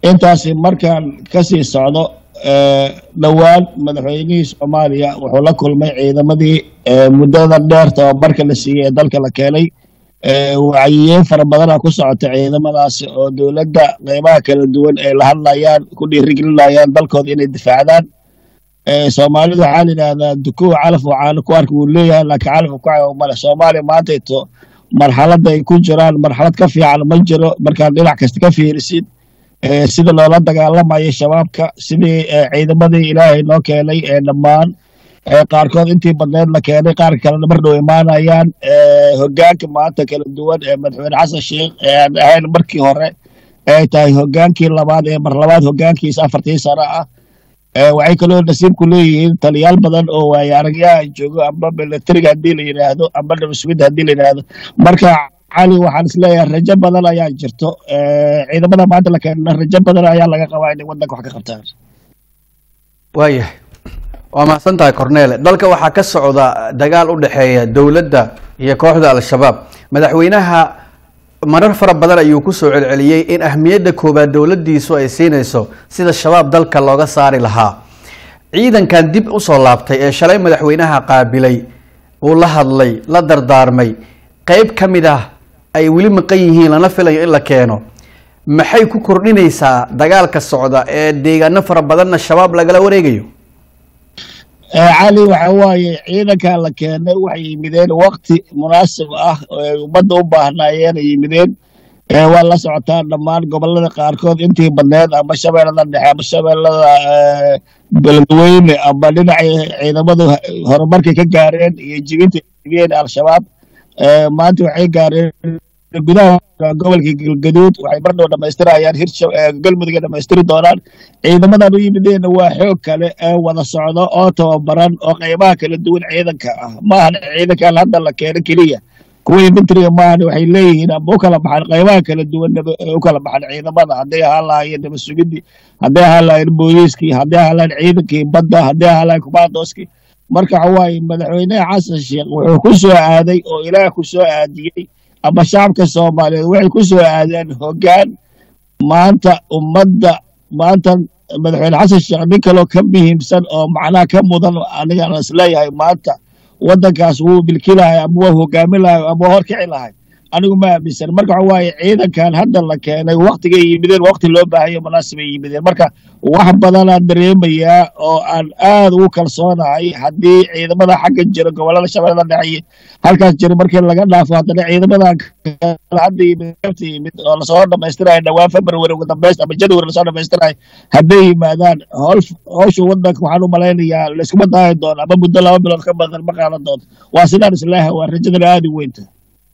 intaasi markaan kasii socdo dhowaan madaxweynihii soomaaliya wuxuu la kulmay ciidamadii muddada dheer tababarka la siiyey ee dalka la keenay wacyiyeyn fara badana ku socota ciidamadaasi oo dowladda qeybaha kala duwan ay la hadlayaan ku dhiirigelinayaan dalkooda inay difaacdaan soomaalidu waxaa la yidhahdaa dukuwa calaf oo caano ku arka wuu leeyahay laakiin calafka ku cayo male soomaaliya maantayto marxaladda ay ku jiraan marxalad ka fiican ma jiro markaad dhinac kasta ka fiirisid sida loola dagaalamayo shabaabka sidii ciidamadii ilaahay noo keenay ee dhammaan qaarkood intii badneed la keenay qaar kalena mar dhow imaanayaan hogaanka maanta kala duwan ee madaxweyne xasan sheikh ee aan ahayn markii hore ay tahay hogaankii labaad ee mar labaad hogaankiisa afartii sano ah waxay kaloo nasiib ku leeyihiin taliyaal badan oo waaye aragyaha joogo amba milatariga haddii la yidhaahdo amba nabasugidda haddii la yidhaahdo marka cali waxaan isleeyahay rajo badan ayaa jirto ciidamada maanta la keena rajo badan ayaa laga qabaa inay waddanka wax ka qabtaan waayahay waa mahadsan tahay cornele dalka waxaa ka socda dagaal u dhexeeya dowladda iyo kooxda al-shabaab madaxweynaha marar fara badan ayuu kusoo celceliyey in ahmiyadda koowaad dowladdiisu ay siinayso sida shabaab dalka looga saari lahaa ciidankan dib usoo laabtay ee shalay madaxweynaha qaabilay uu la hadlay la dardaarmay qeyb ka mid ah ay weli maqan yihiin lana filayo in la keeno maxay ku kordhinaysaa dagaalka socda ee deegaano fara badanna shabaab lagala wareegayo cali waxa waaye ciidankan la keenay waxay yimideen wakti munaasib ah oo ay ummadda u baahnaayeen ay yimideen waa la socotaa dhammaan gobolada qaarkood intii badneed ama shabeellada dhexe ama shabeellada beledweyne ama dhinacay ciidamadu horumarkay ka gaareen iyo jibinta jibiyeen al-shabaab maanta waxay gaareen gudaha gobolka galgaduud waxay mardhow dhamaystirayaan hir galmudug ay dhamaystiri doonaan ciidamadan u yimideenna waa xoog kale ee wada socdo oo tababaran oo qeybaha kala duwan ciidanka ah maahan ciidankan hadda la keeno keliya kuwa inventriga maahan waxay leeyihiin ama u kala baxan qeybaha kala duwan u kala baxan ciidamada hadday ahaan lahaayeen nabasugidii hadday ahaan lahaayeen booliiskii hadday ahaan lahayen ciidankii badda hadday ahaan lahayen kumaandooskii marka waxa waaye madaxweynaha xasan sheekh wuxuu ku soo aaday oo ilaah ku soo aadiyey ama shacabka soomaaliyeed waxay ku soo aadeen hoggaan maanta ummadda maanta madaxweyne xasan sheekh nin kaloo ka muhiimsan oo macnaha ka mudan anigaan isleeyahay maanta waddankaas wuu bilki lahay ama waa hogaamin lahay ama waa horkici lahay anigu ma aaminsan marka waxa waaye ciidankan hadda la keenay waktigay yimideen wakti loo baahayo munaasibay yimideen marka wax badanaan dareemayaa oo aan aad ugu kalsoonahay haddii ciidamada xagga jira gobolada shabeellada dhexe halkaas jira markii laga dhaafo haddana ciidamadan hadda yimid yimid oo lasoo dhamaystirayo dhowaan february ugu dambaysta ama january lasoo dhamaystirayo hadday yimaadaan howl howsha waddanka waxaan u malaynayaa layskuma daahi doono ama muddo laba bilood ka badan ma qaadan doonto waa sidaan isleeyahay waa rajadana aada u weynta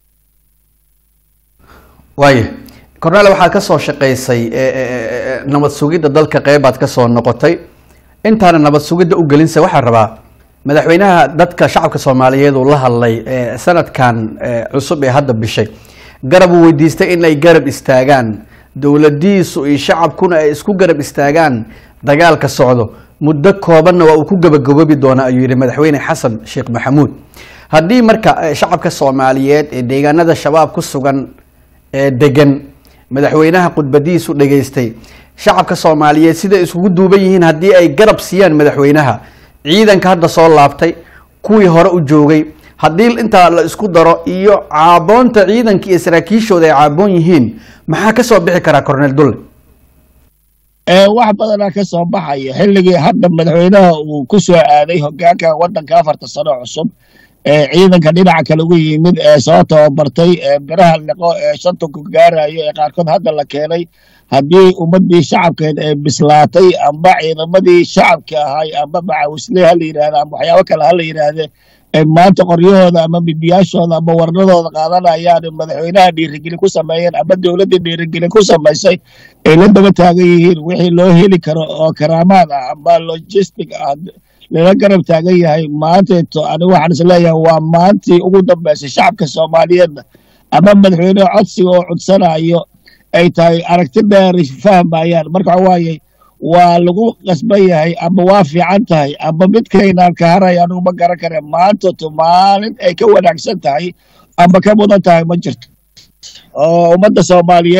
waaya cornel waxaad ka soo shaqaysay nabad sugidda dalka qeybaad ka soo noqotay intaana nabad sugidda u gelinsa waxaa rabaa madaxweynaha dadka shacabka soomaaliyeed uu la hadlay sanadkan cusub ee hadda bishay garab uu weydiistay in ay garab istaagaan dowladiisu iyo shacabkuna ay isku garab istaagaan dagaalka socdo muddo koobanna waa uu ku gabagaboobi doonaa ayuu yihi madaxweyne xasan sheekh maxamuud haddii marka shacabka soomaaliyeed ee deegaanada shabaab ku sugan ee degan madaxweynaha khudbadiisu dhageystay shacabka soomaaliyeed siday iskugu duuban yihiin haddii ay garab siiyaan madaxweynaha ciidanka hadda soo laabtay kuwii hore u joogay haddii intaa la isku daro iyo caaboonta ciidanka iyo saraakiishooda ay caaboon yihiin maxaa ka soo bixi karaa cornel dulle wax badanaa ka soo baxaya xilligii hadda madaxweynaha uu ku soo aaday hogaanka waddanka afarta sano cusub ee ciidanka dhinaca kale ugu yimid ee soo tababartay ee biraha liqo ee shanta ku gaarayo ee qaarkood hadda la keenay haddii ummaddii shacabkeed ee bislaatay amba ciidamadii shacabka ahay amba macawisle ha la yidhahda ama waxyaabo kale ha la yidhaahde ee maanta qoryahooda ama bibiyaashooda ama warnadooda qaadanayaan madaxweynaha dhiirigelin ku sameeyeen ama dowladda dhiirigelin ku samaysay ay la daba taagan yihiin wixii loo heli karo oo karaamaad ah amba logistic ah lala garab taagan yahay maanteeto anigu waxaan isleeyahay waa maantii ugu dambaysay shacabka soomaaliyeedna ama madaxweyneha codsiga oo codsanayo ay tahay aragti dheer fahmayaan marka waxa waaye waa lagu qasban yahay ama waa fiican tahay ama midkaynaan ka haraya anigu ma garan kare maanteeto maalin ay ka wanaagsan tahay ama ka mudan tahay ma jirto oo ummadda soomaaliyeed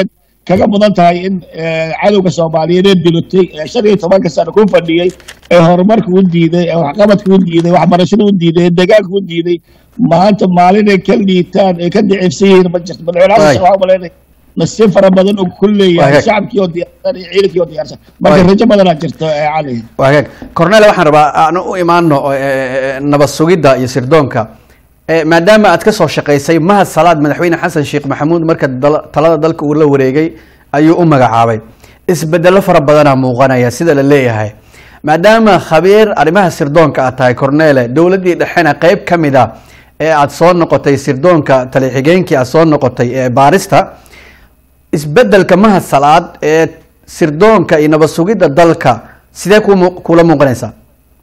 kaga mudan tahay in cadowga soomaaliyeed ee dilotay ee shan iyo tobanka sano ku fadhiyey ee horumarka u diiday ee waxqabadka u diiday waxbarashada u diiday ee deegaanka u diiday maanta maalinay ka liitaan ay ka dicifsan yihiin ma jirto madaxweyne xasan sheekh waxaa umaleynaya nasiib fara badan uu ku leeyahay shacabkii oo diyaarsan iyo ciidankii oo diyaarsan marka rajo badanaa jirto cali waagaag cornel waxaan rabaa aan u imaano nabad sugidda iyo sirdoonka maadaama aad ka soo shaqaysay mahad salaad madaxweyne xasan sheekh maxamuud marka talada dalka uu la wareegay ayuu u magacaabay isbedelo fara badanaa muuqanaya sida la leeyahay maadaama khabiir arrimaha sirdoonka aad tahay cornele dowladdii dhexena qeyb ka mid a ee aada soo noqotay sirdoonka tali-xigeenkii aad soo noqotay ee baarista isbedelka mahad salaad ee sirdoonka iyo nabad sugidda dalka sidee ku kula muuqanaysaa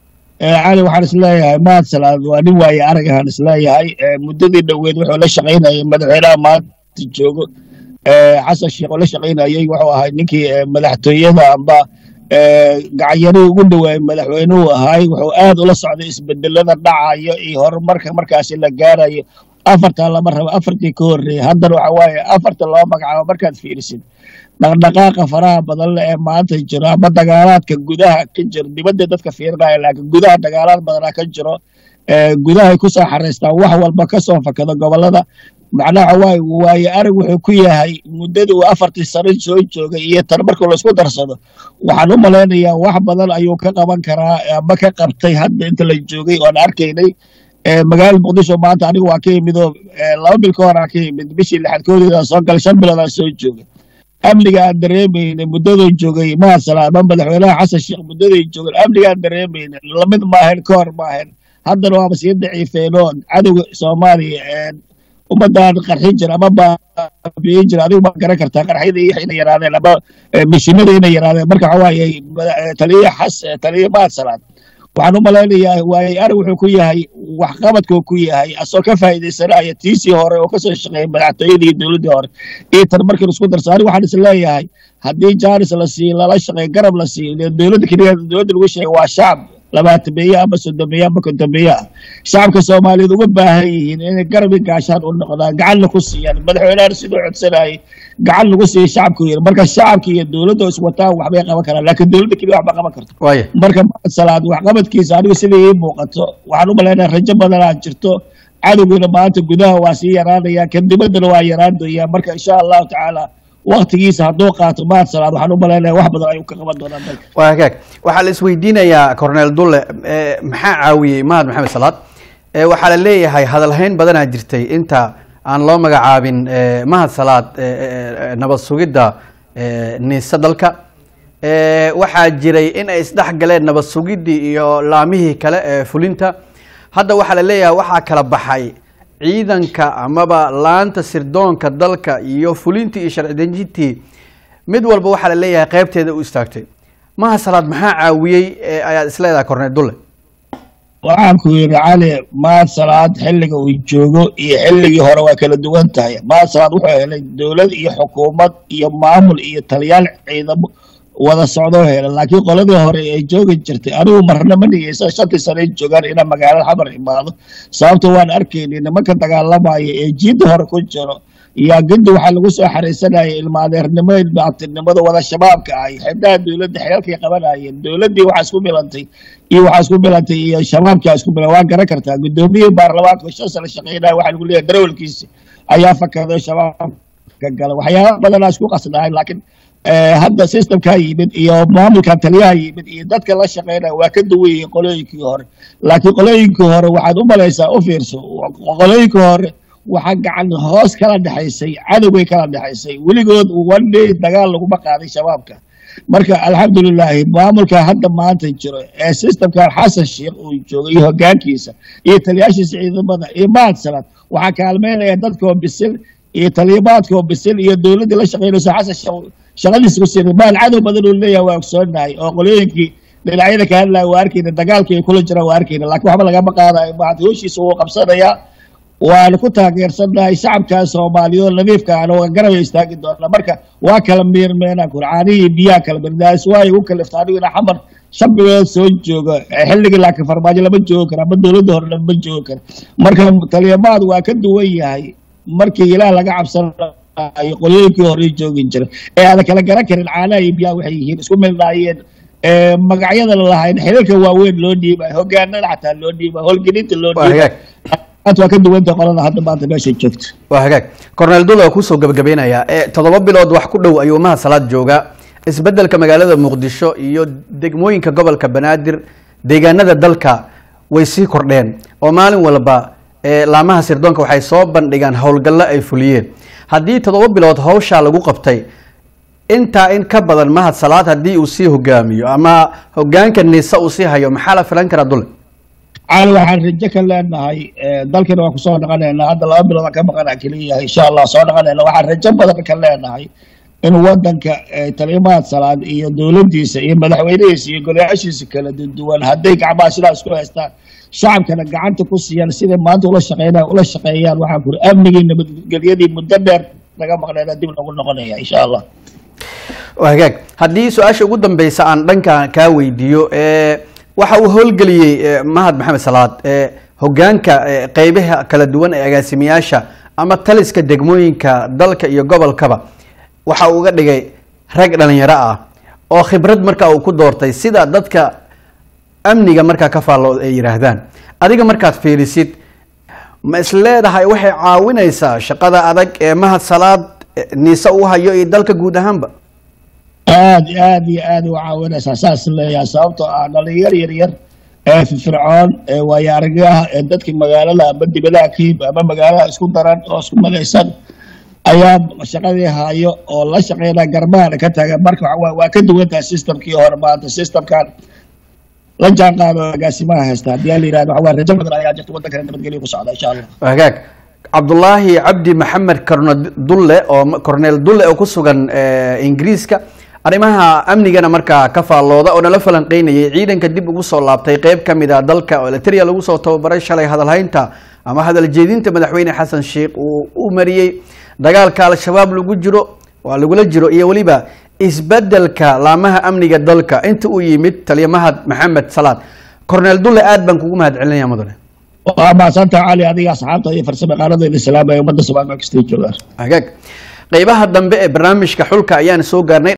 cali waxaan isleeyahay mahad salaad waa nin waaye aragahaan isleeyahay muddadii dhoweed wuxuu la shaqaynayay madaxweynaha maanta joogo xasan sheekh oo la shaqaynayay wuxuu ahay ninkii madaxtooyada amba gacanyarihii ugu dhawaayay madaxweynuhu ahay wuxuu aad ula socday isbedelada dhacayo iyo horumarka markaasi la gaarayo afartaa lama rabo afartii ka horreeyay haddana waxa waaye afarta loo magacaabo markaad fiirisid dhaqdhaqaaqa faraha badan le ee maanta jiro ama dagaalaadka gudaha ka jiro dibadda dadka fiirinaya laakiin gudaha dagaalaad badanaa ka jiro gudahay kusoo xaraystaan wax walba kasoo fakado gobolada macnaha waaye waaye arag wuxuu ku yahay muddadii uu afartii sano soo joogay iyo tan marka laisku darsado waxaan u malaynayaa wax badan ayuu ka qaban karaa ama ka qabtay hadda inta la joogay oon arkaynay magaalada muqdisho maanta anigu waa ka yimid oo laba bil ka hor aan ka yimid bishii lixaad koodeeda soo galay shan bilood aan soo joogay amniga aan dareemayna muddaduu joogay mahad salaad ama madaxweynaha xasan sheekh muddaday joogeen amniga aan dareemayna lamid maahayn ka hor maahayn haddana waaba sii daciifeenoo cadowga soomaaliya ummadaan qarxin jira ama baabiyin jira adigu ma garan kartaa qarxyada iyo inay yaraadeen ama mishinada inay yaraadeen marka waxa waaye taliya xas taliya mahad salaad waxaan u malaynayaa waaye arag wuxuu ku yahay waxqabadkuu ku yahay asoo ka faa'iidaysanaya tiisii hore oo kasoo shaqeeyay madaxtooyadii iyo dowladdii hore iyo tan markii laisku darsa anigu waxaan is leeyahay haddii jaaris la siiyo lala shaqeeyo garab la siiyo dowladda keliya dowladda lagu sheegay waa shacab labaatameeye ama soddomeeye ama kontomeeye ah shacabka soomaaliyeed uga baahan yihiin inay garab i gaashaan u noqdaan gacanna ku siiyaan madaxweynahan siduu codsanayay gacan lagu siiya shacabku yiri marka shacabka iyo dowladda iswataan waxbay qaban karaan laakiin dowladda keliya waxba qaban karto marka mahad salaad waxqabadkiisa anigu sidai ii muuqato waxaan u malaynaya rajo badanaa jirto cadowgiina maanta gudaha waa sii yaraanaya kan dibaddana waa yaraan doonyaa marka insha allahu tacaala waktigiisa hadduu qaato mahad salaad waxaan u malaynaya wax badan ayuu ka qaban doonaa dalka waa hagaag waxaa la isweydiinayaa cornel dulle maxaa caawiyey mahad maxamed salaad waxaa la leeyahay hadalhayn badanaa jirtay inta aan loo magacaabin mahad salaad nabad sugidda niise dalka waxaa jiray in ay isdhex galeen nabad sugiddii iyo laamihii kale ee fulinta hadda waxaa la leeyahay waxaa kala baxay ciidanka amaba laanta sirdoonka dalka iyo fulintii iyo sharci dejintii mid walba waxaa la leeyahay qeybteeda u istaagtay mahad salaad maxaa caawiyey ayaad isleedahay cornel dulle waxaan ku yidhi cali mahad salaad xilliga uu joogo iyo xilligii hore waa kala duwan tahay mahad salaad wuxuu helay dowlad iyo xukuumad iyo maamul iyo taliyaal ciidamo wada socdoo helay laakiin qoladii hore ay joogi jirtay anigu marna ma dhigeysa shantii sano ay joogaan inaa magaalada xamar imaado sababto waan arkaynay nimanka dagaalamaya ee jiidda hore ku jiro yaa gindi waxaa lagu soo xaraysanaya ilmaadeernimo ilmaabtinimada wada shabaabka ahay xibnaha dowladda xeelkay qabanayeen dowladdii waxaa isku milantay iyo waxaa isku milantay iyo shabaabkaa isku milan waa garan kartaa guddoomiyihii baarlamaanka shan sano shaqeynaya waxaa lagu leeyahay darawalkiisi ayaa fakaday shabaabka gala waxyaaba badanaa isku qasnahay laakiin hadda systemkaa yimid iyo maamulkan taliyaha yimid iyo dadka la shaqeynaya waa ka duwan yihiin qolooyinkii hore laakiin qolooyinkii hore waxaad u malaysaa u fiirso qolooyinkii hore waxaa gacan hoos kala dhexaysay cadowgay kala dhexaysay weligood one day dagaal laguma qaaday shabaabka marka alxamdulilaahi maamulka hadda maanta jiro ee systemkan xasan sheekh uu joogo iyo hogaankiisa iyo taliyaashiisa ciidamada iyo mahad salaad waxaa kaalmeynaya dadkoo bisil iyo taliyabaadkoo bisil iyo dowladdii la shaqeynayso xasan sheekh shaqadiisa ku siinay maal cadow badan uu leeyahay waa ogsoonahay oo qolooyinkii dhinacyada ka hadlaya waa arkayna dagaalkii ay kula jiraan waa arkayna laakiin waxba lagama qaadayo mahad hooshiisa wuu qabsanayaa waana ku taageersannahay shacabka soomaaliyeed nadiifka ana waa garabay istaagi doonaa marka waa kala miirmeenaan kuri caanihii biyaha kala mirdaas waay ugu kalifta anigu ina xamar shan bilood soo jooga xilligii laakiin farmaajo lama joogi kara ama dowladda hore lama joogi kara marka taliyamaad waa ka duwan yahay markii ilaah laga cabsana iyo qolyooyinkii hore joogi jira ee aada kala garan karin caanaha iyo biyaha waxay yihiin isku milnaayeen magacyada lalahayn xiriirka waaweyn loo dhiibay hogaanada xataa loo dhiibay howlgelinta loo waa dhiibay hagaag waa ka duwanta qolada hadda maanta meeshay joogto waa hagaag cornel dul waa kusoo gabagabeynayaa ee toddoba bilood wax ku dhow ayuu mahad salaad joogaa isbeddelka magaalada muqdisho iyo degmooyinka gobolka banaadir deegaanada dalka way sii kordheen oo maalin walba ee laamaha sirdoonka waxay soo bandhigaan howlgallo ay fuliyeen haddii toddoba bilood hawshaa lagu qabtay intaa in ka badan mahad salaad haddii uu sii hogaamiyo ama hogaanka nisa uu sii hayo maxaa la filan karaa dule caali waxaan rajo ka leenahay dalkana waan kusoo dhaqanaynaa hadda laba bilood aan ka maqana keliyahay insha allah soo dhaqanayna waxaan rajo badan ka leenahay in wadanka talimaad salaad iyo dowladdiisa iyo madaxweynihiisa iyo golayaashiisa kala duwan hadday gacmaha sidaa isku haystaan shacabkana gacanta ku siiyaan siday maanta ula shaqeynaa ula shaqeeyaan waxaan kuri amnigii nabadgelyadii muddo dheer naga maqnayna dib loogu noqonaya insha allah waa hagaag haddii su-aasha ugu dambeysa aan dhanka kaa weydiiyo ee waxa uu howlgeliyey ee, mahad maxamed salaad ee hogaanka ee, qeybaha kala duwan ee agaasimayaasha ama taliska degmooyinka dalka iyo gobolkaba waxa uu uga dhigay rag dhalinyaro ah oo khibrad marka uu ku doortay sida dadka amniga markaa ka faallo ay yidhaahdaan adiga markaad fiirisid ma is leedahay waxay caawinaysaa shaqada adag ee mahad salaad eh, niise u hayo iyo dalka guud ahaanba aad iyo aad iyo aad u caawinaysaa saas leeyahay sababtoo ah dhalinyar yar yar ee firfircoon ee waayo aragaha ee dadka magaalada ama dibadaha ka yimid ama magaalada isku daran oo isku madaysan ayaa shaqadii hayo oo la shaqeynaa garbahana ka taga marka waxa waaye waa ka duwantahay systemkii hore maanta systemkan la jaan qaado agaasimaha haysta haddii aan la yidhahdo waxa waaye rajo badan ayaa jirta waddankana nabadgelyo ku socda insha allah hagaag cabdulaahi cabdi maxamed cornel dulle oo cornel dulle oo ku sugan eh, ingiriiska arrimaha amnigana markaa ka faallooda oo nala falanqeynayay ciidanka dib ugu soo laabtay qeyb ka mid a dalka oo eliteria lagu soo tababaray shalay hadalhaynta ama hadal jeedinta madaxweyne xasan sheikh uu u mariyey dagaalka al-shabaab lagu jiro waa lagula jiro iyo weliba isbedelka laamaha amniga dalka inta uu yimid taliya mahad maxamed salaad cornel dulle aad baan kugu mahad celinaya mudane waa mahadsantaha cali adiga asxaabta iyo farsamo qaaradeeda islaam ee ummadda soomaaliya kastay joogaan hagaag qeybaha dambe ee barnaamijka xulka ayaan soo gaarnay